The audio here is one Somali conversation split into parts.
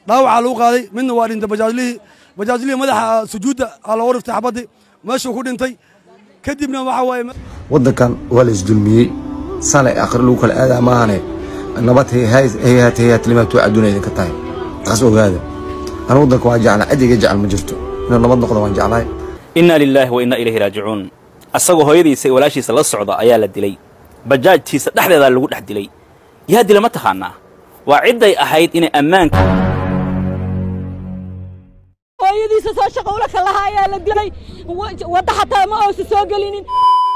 dhaawacaa lagu qaaday midna waa dhintay bajaajlihii bajaajlihii madaxa sujuudda aa looga riftay xabaddii meeshuu ku dhintay kadibna waxa waaye waddankan waa la isdulmiyey sane akhri lagu kala aadaa maahane nabad hayhaat hayhaat limaatu adduuna idinka tahay taas ogaada anu waddanka waan jeclaa cid iga jecel ma jirto inuu nabad noqdo waan jeclahay inna lilaahi wa inna ilayhi raajicuun asagoo hooyadiisa iyo walaashiisa la socda ayaa la dilay bajaajtiisa dhexdeedaa lagu dhex dilay yaa dila ma taqaanaa waa cidday ahayd inay ammaanka hooyadiisa soo shaqo ula kalaha ayaa la dilay wadda xataa ma oosa soo gelinin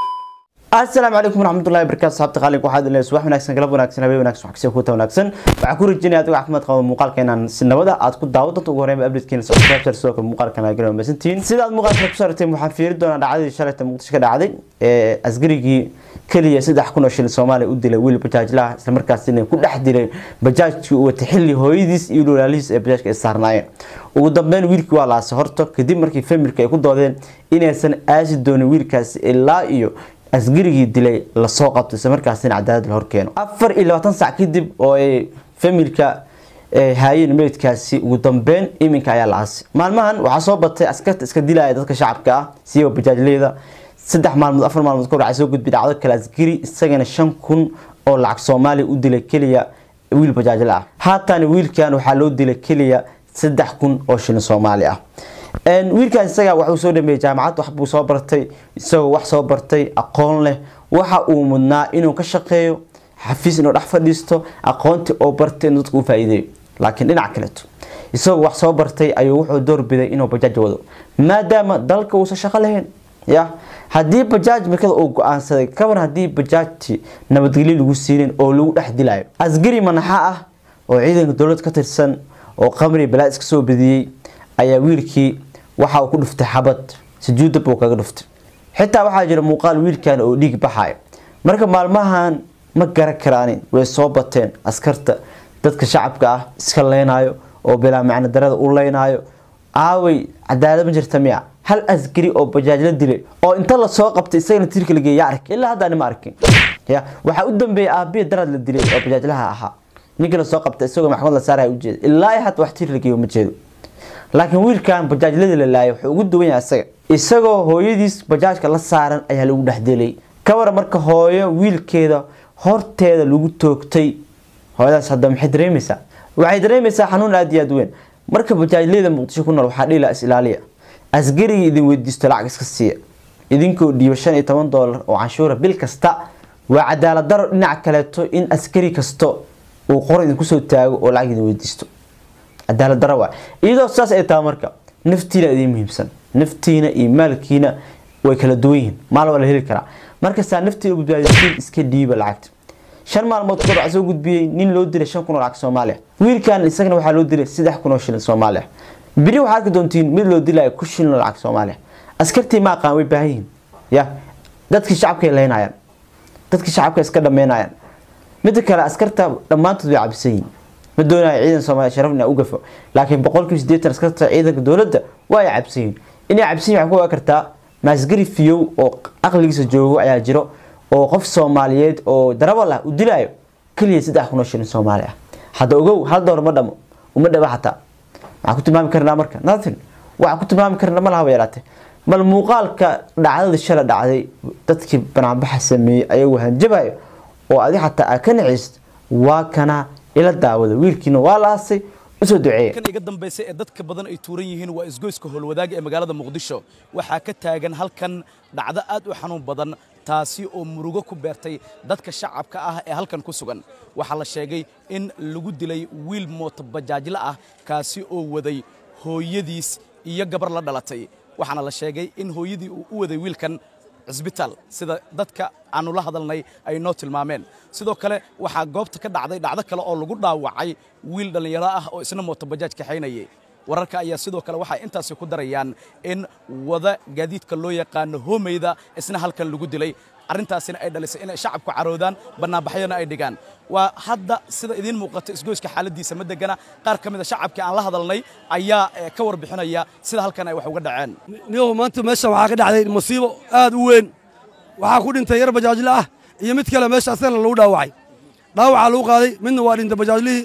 asalaamu calaykum waraxmatullahi wabarakatu saxabta qaalig waxaad leeyahay subax wanaagsan galab wanaagsan habeen wanaagsan wax kasii kuuta wanaagsan waxaan ku rajinaya adigo caafimaad qaba muuqaalka inaan si nabada aad ku daawo doonto ugu horreyn updatekeena subscribe sidoo kale muuqaalkan aad garan wamaasantihiin sida aad muuqaalka ku saarteen waxaan fiiri doonaa dhacdadii shalayta muqdisho ka dhacday ee askarigii keliya saddex kun oo shilin soomaaliya u dilay wiil bajaajlaha isla markaasina ku dhex dilay bajaajkii uu watay xilli hooyadiis iyo walaalihiis ee bajaajka ay saarnaayeen ugu dambeyn wiilkii waa laasay horto kadib markii familka ay ku doodeen inaysan aasi doonin wiilkaasi ilaa iyo asgarigii dilay lasoo qabto isla markaasina cadaalad la horkeeno afar iyo labaatan sac kadib oo ay familka haayeen meydkaasi ugu dambeyn iminka ayaa la aasay maalmahan waxaa soo batay askarta iska dilaya dadka shacabka ah siiba bajaajleyda saddex maalmood afar maalmood kahor waxaa soo gudbay dhacdo kale asgari isagana shan kun oo lacag soomaaliya u dilay keliya wiil bajaajle ah haatan wiilkan waxaa loo dilay keliya saddex kun oo shilin soomaali ah wiilkaas isaga waxuu soo dhameeyey jaamacad waxbuu soo bartay isagoo wax soo bartay aqoon leh waxa uu mudnaa inuu ka shaqeeyo xafiis inuu dhex fadhiisto aqoontii oo bartay inuu dadka u faa'iideeyo laakiin dhinac kaleeto isagoo wax soo bartay ayuu wuxuu doorbiday inuu bajaaj wado maadaama dalka uusan shaqo lahayn ya haddii bajaaj markada uu go-aansaday kaban haddii bajaajti nabadgelyo lagu siinin oo lagu dhex dilayo asgari manaxa ah oo ciidanka dowlad ka tirsan oo qamri balaa iska soo badiyey ayaa wiilkii waxa uu ku dhuftay xabad sujuudda buu kaga dhuftay xitaa waxaa jira muuqaal wiilkan oo dhiig baxayo marka maalmahan ma garan karaanin way soo bateen askarta dadka shacabka ah iska leynayo oo bilaa macno darada u leynaayo aaway cadaalad ma jirta miya hal askari oo bajaaj la dilay oo inta lasoo qabtay isagana tiirka la geeya ark ilaa haddaan ma arkin ya waxaa u dambeeyay aabiya darad la dilay oo bajaajlaha ahaa ninkii lasoo qabtay isagoo maxkamad la saaraya ujeeda ilaa hadda wax tiir la geeyo ma jeedo laakiin wiilkan bajaajlada la laayay wuxuu ugu duwan yahay isaga isagoo hooyadiis bajaajka la saaran ayaa lagu dhex dilay kabara marka hooyo wiilkeeda horteeda lagu toogtay hooyadaas hadda maxay dareemaysaa waxay dareemaysaa xanuun aada iyo aada weyn marka bajaajleyda muqdisho ku nool waxaa dhiila is ilaaliya asgarigii idin weydiisto lacag iska siiya idinkoo dhiiba shan iyo toban doolar oo canshuura bil kasta waa cadaalad daro dhinac kaleeto in askari kasto uu qoro idinku soo taago oo lacag idin weydiisto cadaalad daro waa iyadoo saas ay tahay marka naftiina idiin muhiimsan naftiina iyo maalkiina way kala duwan yihiin maal waa la heli karaa markastaa naftiina badbaadisiin iska dhiiba lacagta shan maalmood kahor waxaa soo gudbiyey nin loo dilay shan kun oo lacag soomaaliya wiilkan isagana waxaa loo dilay saddex kun oo shilin soomaaliya beri waxaa arki doontiin mid loo dilaya ku shilin oo lacag soomaaliya askartii ma aqaan way baahan yihiin ya dadkii shacabkay leynayaan dadkii shacabka iska dhameynayaan midda kale askarta dhammaantood way cabisan yihiin ma doonayo ciidan soomaaliya sharaf inaa u gafo laakiin boqolkiiba siddeetan askarta ciidanka dowladda waa ay cabsan yihiin inay cabsan yihin waxay ku ogaa kartaa maasgari fiyow oo aqligiisa joogo ayaa jiro oo qof soomaaliyeed oo darabal ah u dilaayo keliya saddex kun oo shilin soomaali ah hadda ogow hal dowr ma dhamo uma dhaba xataa waxaan ku tilmaami karnaa marka nothing waxaan ku tilmaami karnaa ma lahaba yaraate bal muuqaalka dhacdada shala dhacday dadkii banaanbaxa sameeyey ayagoo hanjabayo oo adi xataa aa ka naciist waa kana ila daawada wiilkiina waa la aasay usoo duceeya kan iga dambaysa ee dadka badan ay tuuran yihiin waa isgoyska howlwadaaga ee magaalada muqdisho waxaa ka taagan halkan dhacdo aad u xanuun badan taasi oo murugo ku beertay dadka shacabka ah ee halkan ku sugan waxaa la sheegay in lagu dilay wiil mooto bajaajle ah kaasi oo waday hooyadiis iyo gabar la dhalatay waxaana la sheegay in hooyadii uu u waday wiilkan cisbitaal sida dadka aanu la hadalnay ay noo tilmaameen sidoo kale waxaa goobta ka dhacday dhacdo kale oo lagu dhaawacay wiil dhallinyaro ah oo isna mooto bajaaj kaxaynayay wararka ayaa sidoo kale waxay intaasi ku darayaan in wada gaadiidka loo yaqaano hoomeyda isna halkan lagu dilay arrintaasina ay dhalisay inay shacabku caroodaan bannaanbaxyana ay dhigaan waa hadda sida idiin muuqata isgoyska xaaladiisa ma degana qaar ka mid a shacabkii aan la hadalnay ayaa ka warbixinaya sida halkan ay wax uga dhaceen niyow maanta meesha waxaa ka dhacday masiibo aad u weyn waxaa ku dhintay yar bajaajle ah iyo mid kale meesha asagana lagu dhaawacay dhaawacaa lagu qaaday midna waa dhintay bajaajlihii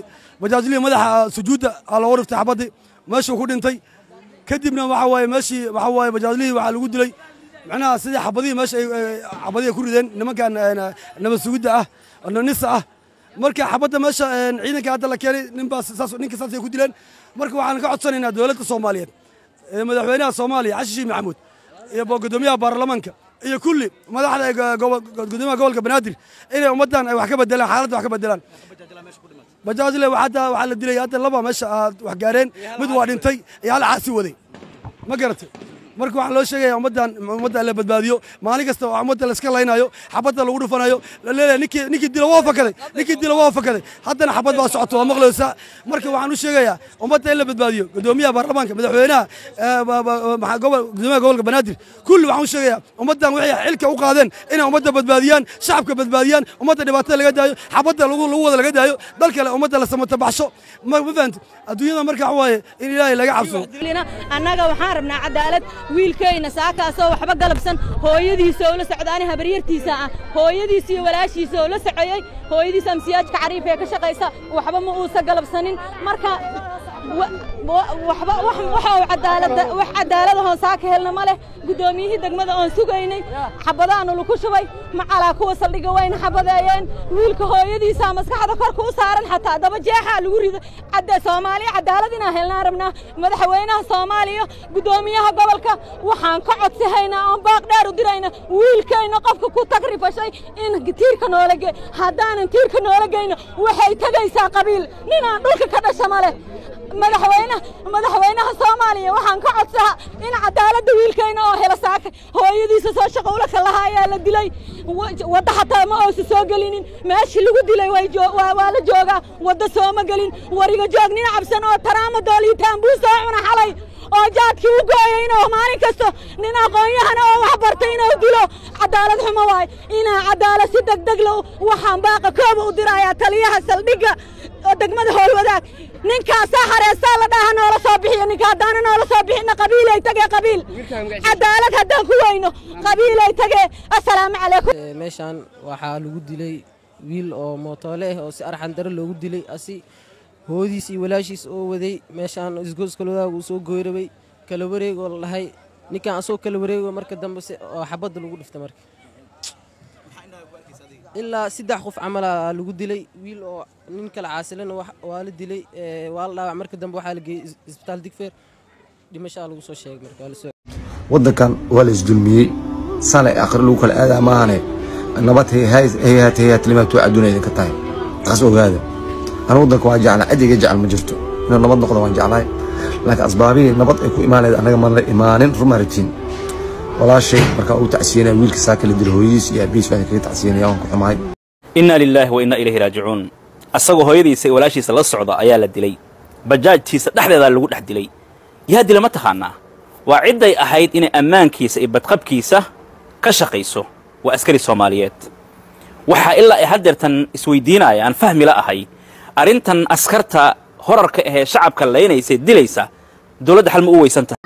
bajaajlihii madaxa sujuudda aa looga dhiftay xabaddii meeshuu ku dhintay kadibna waxa waaye meeshii waxa waaye bajaajlihii waxaa lagu dilay macnaha sidii xabadihii meesha ay xabadihii ay ku rideen nimankan nabad sugidda ah nisa ah marka xabadda meesha ciidanka hadda la keenay ninbaas saas ninka saasay ku dileen marka waxaan ka codsanaynaa dowladda soomaaliyeed ee madaxweynaha soomaaliya xasan sheekh maxamuud iyo gudoomiyaha baarlamaanka iyo kulli madaxda gudoomiyaha gobolka banaadir inay ummaddan ay wax ka bedelaan xaaladda wax ka bedelaan bajaajle hadda waxaa la dilay hadda laba meesha aad wax gaareen mid waa dhintay iyo hal caasi waday ma garatay marka waxaa loo sheegaya ummaddan ummadda la badbaadiyo maalin kasta oo ummadda la iska laynayo xabadda lagu dhufanayo la leeyahay ninkii ninkii dila waa fakaday ninkii dila waa fakaday haddana xabad baa socoto waa maqlaysaa marka waxaan u sheegayaa ummadda in la badbaadiyo gudoomiyaha baarlamaanka madaxweynaha gudoomiyaha gobolka banaadir kulli waxaan u sheegayaa ummaddan waxay xilka u qaadeen inay ummadda badbaadiyaan shacabka badbaadiyaan ummadda dhibaatada laga daayo xabadda lagu lagu wada laga daayo dal kale ummadda la samata baxsho ma ma fahamti adduunyada marka waxa waaye in ilaahay laga cabsado annaga waxaan rabnaa cadaalad wiilkayna saakaasoo waxba galabsan hooyadiisa oo la socdaani habaryartiisa ah hooyadiisa iyo walaashiisa oo la socoyey hooyadiisa amsiyaajka cariif ee ka shaqaysa waxba ma uusa galabsanin marka waxba waxa cadaalada wax cadaalada hoon saaka helna ma leh guddoomiyihii degmada oon sugaynay xabadaanu lagu shubay macalaa kuwa saldhiga wayna xabadeeyeen wiilka hooyadiisa maskaxda korka u saaran xataa daba jeexaa lagu rido cadda soomaaliya cadaalad inaan helnaan rabnaa madaxweynaha soomaaliya guddoomiyaha gobolka waxaan ka codsihaynaa oon baaq dheer u dirayna wiilkayna qofka ku tagrifashay in tiirka noola ge haddaanan tiirka noola geyno waxay tegaysaa qabiil ninaan dhulka ka dhasha ma leh madaxweyne madaxweynaha soomaaliya waxaan ka codsahaa in cadaaladda wiilkayna oo hela saaka hooyadiisa soo shaqo ula kalaha ayaa la dilay wadda xataa ma oosa soo gelinin meeshii lagu dilay waa la joogaa wadda sooma gelin wariga joog nin cabsan oo taraama dooliitaan buu soo cuna xalay oo jaadkii u gooyay inuu maalin kasto nin aqoon-yahana oo wax bartay inuu dilo cadaalad xumo waay inaa cadaalad si degdeg low waxaan baaqa kooba u dirayaa taliyaha saldhigga degmada howlwadaag ninkaasaa hareesaa la dhaha noola soo bixiyo ninka haddaana noola soo bixina qabiilay tagee qabiil cadaalad haddaan ku weyno qabiilay tagee assalaamu calaykum meeshaan waxaa lagu dilay wiil oo mootoole ah oo si arxan dare loogu dilay asi hoodiis iyo walaashiis oo waday meeshaan isgooskaloodaag uu soo goyrabay kala wareegoo la dhahay ninkaan asoo kala wareego marka dambe oo xabadda lagu dhifta marka ilaa saddex qof camalaa lagu dilay wiil oo nin kala caasilana waa la dilay waa la dhaawac marka dambe waxaa la geeyey isbitaal digfeer dhimashaa lagu soo sheegay marka waddankan waa la isdulmiyey sale akhri lagu kala aadaa maahane nabad hayhaat hayhaat limaatu adduuna idinka tahay taas ogaada anu waddanka waa jeclaa cid iga jecel ma jirto inuu nabad noqdo waan jeclahay laakiin asbaabihii nabad ay ku imaanayda annaga ma la imaanin ruma rajiin walaashay markaa uu tacsiyanaya wiilka saaka la dilo hooyadiis iyo aabihiis baan kaga tacsiyanaya waan ku xumahay innaa lilaahi wa innaa ilayhi raajicuun asagoo hooyadiisa iyo walaashiisa la socda ayaa la dilay bajaajtiisa dhexdeedaa lagu dhex dilay yaa dila ma taqaannaa waa cidday ahayd inay ammaankiisa iyo badqabkiisa ka shaqayso waa askari soomaaliyeed waxaa ilaa ay haddeertan isweydiinaya aan fahmi la ahay arrintan askarta horarka ahee shacabka laynaysay dilaysa dowladda xal ma u weysan tahay